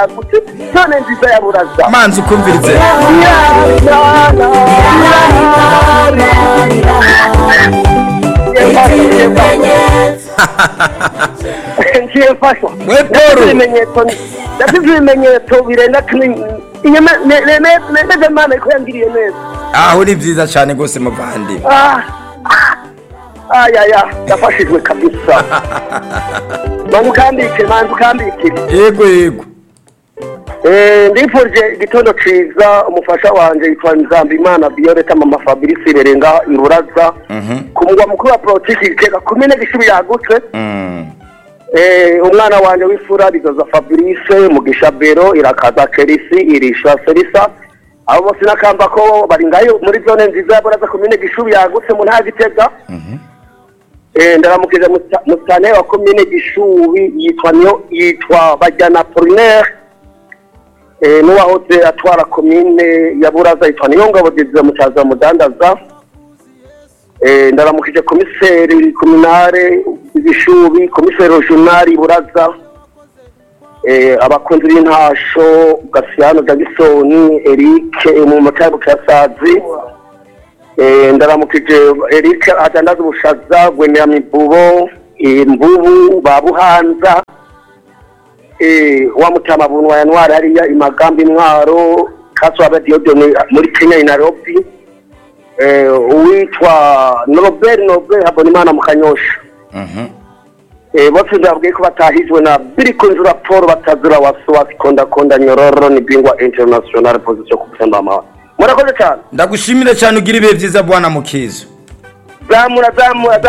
yagutse none nziza ya buraza manzi ukumvirize ngiye mfashwa We Paul. ibimenyetso ndafite ibimenyetso birenga cumi inyuma nemeze mana ko yangiriye neza aho ni byiza cyane rwose muvandi Ah, ah, ayaya yafashijwe kabisa manzi ukambike manzi ukambikire yego yego Eh, ndifurije igitondo ciza umufasha wanje yitwa nzambimana violeta mama fabrice berenga iruraza Mhm. ku mugwa mukuru wa politiki gitega kumene gishubi yagutse Mm. Eh, umwana wanje w'ifura bizoza fabrice mugisha bero irakaza kerisi irisha serisa abo bose nakamba ko bari ngayo muri zone nziza ya buraza komine gishubi yagutse mu ntara gitega Mhm. Eh, ndaramukije musa- musane wa komine gishubi yitwa niyo yitwa bajyana polinaire eh, n'uwahoze atwara komine ya buraza yitwa niyo ngabo didiza mucaza mudandaza eh, ndaramukije komiseri kominare gishubi komiseri regionali buraza eh, abakunzi b'intasho gasiyano jagisoni erike mu matabu kasazi Eh, ndaramukije Eric atandaza ubushaza gwemera mibubo imbubu babuhanza eh wa mutama bunwa ya ntwari hariya imagambo imwaro kaso aba Diodone muri Kenya i Nairobi eh uwitwa Robert Noble Habonimana mu Kanyosha Mhm. eh bose ndabwiye ko batahijwe na biri kunjura Paul batazura wasuwa konda konda nyororo ni bingwa international position ku Sembama murakoze cyane ndagushimire cyane ugira ibihe byiza bwana mukizo zamura zamura